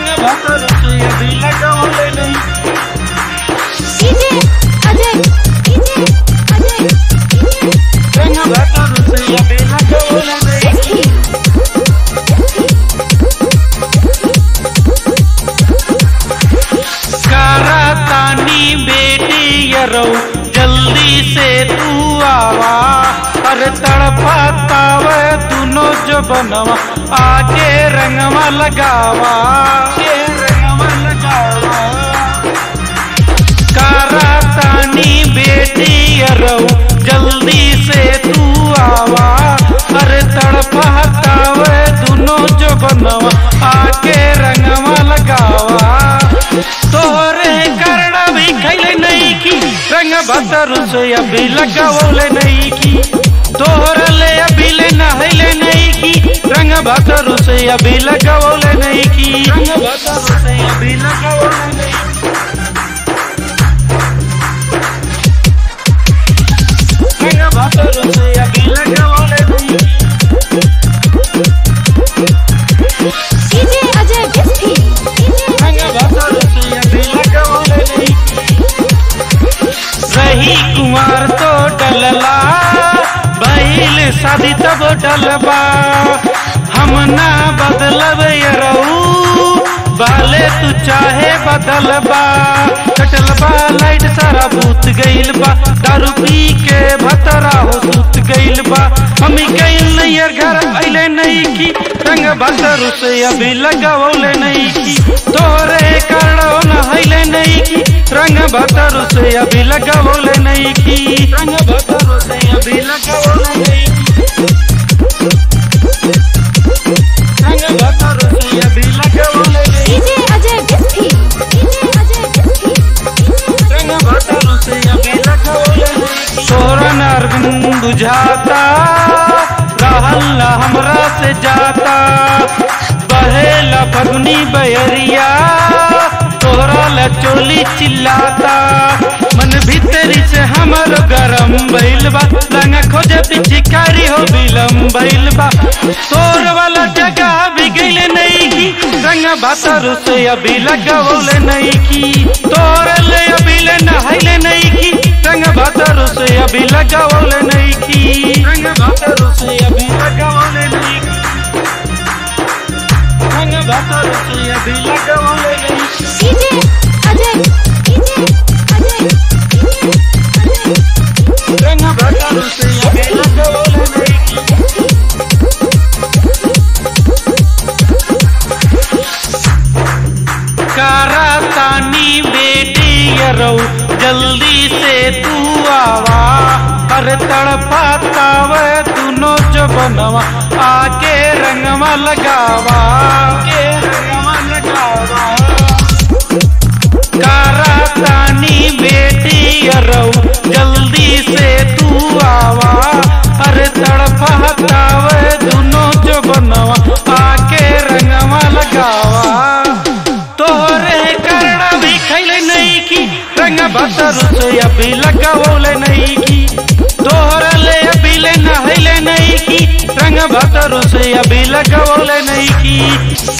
रंग भतर से अभी लगवले नहीं डीजे अजय डीजे अजय रंग भतर से अभी लगवले नहीं कारा तानी बेटी यरो जल्दी से तू आवा अरे तड़पाताव दोनों जो बनवा आके रंगवा लगावा के रंगवा लगावा कारा तानी बेटी यरो जल्दी से तू आवा अरे तड़पाताव दोनों जो बनवा आके रंगवा लगावा तोहरे कर्ण भी खैले नहीं की रंग भतर से अभी लगावले नहीं की तोहर ले अभी ले नहले नहीं की रंग भतर से अभी लगावले नहीं की रंग भतर से अभी लगावले नहीं रंग भतर से अभी लगावले नहीं डीजे अजय डिस्पी डीजे रंग भतर से अभी लगावले नहीं रही कुमार तो डलला बैल शादी तब डलबा हम ना बदलब यरऊ बाले तू चाहे बदलबा कटलबा लाइट सारा भूत गइल बा दारू पी के भतरा हो सूत गइल बा हमी गइल नैयर घर अइले नहीं की रंग भतर से अभी लगावले नहीं की तोरे करणो न हइले नहीं की रंग भतर से अभी लगावले नहीं की रंग भतर से अभी लगावले नहीं की रंग भतर से अभी लगावले नहीं डीजे अजय डिस्पी डीजे अजय डिस्पी रंग भतर से अभी लगावले नहीं की तोरा अरविंद बुझाता रहल न हमरा से जाता बहेला फगुनी बहरिया तोरा ला चोली चिल्लाता मन भीतरी से हमर गरम भइल बा लंगा खोजे पिछकारी हो बिलम भइल बा तोर वाला जगह भी गइले नहीं की रंग भातर से अभी लगवले नहीं की तोर ले अभी ले नहले नहीं की रंग भातर से अभी लगवले नहीं की रंग भातर से अभी लगवले नहीं की रंग भातर से अभी लगवले नहीं की DJ Ajay DJ Ajay DJ Ajay रंग भातर से अभी लगवले नहीं की कारा तानी बेटी यरो जल्दी से तू आवा अरे तड़पाताव दोनों जो बनवा आके रंगवा लगावा के रंगवा लगावा कारा तानी बेटी यरो जल्दी से तू आवा अरे तड़पाताव दोनों जो बनवा आके रंगवा लगावा तोहरे कर्ण भी खैले नहीं की रंग भतर से अभी लगावले नहीं की तोहर ले अभी ले नहले नहीं की रंग भतर से अभी लगावले नहीं की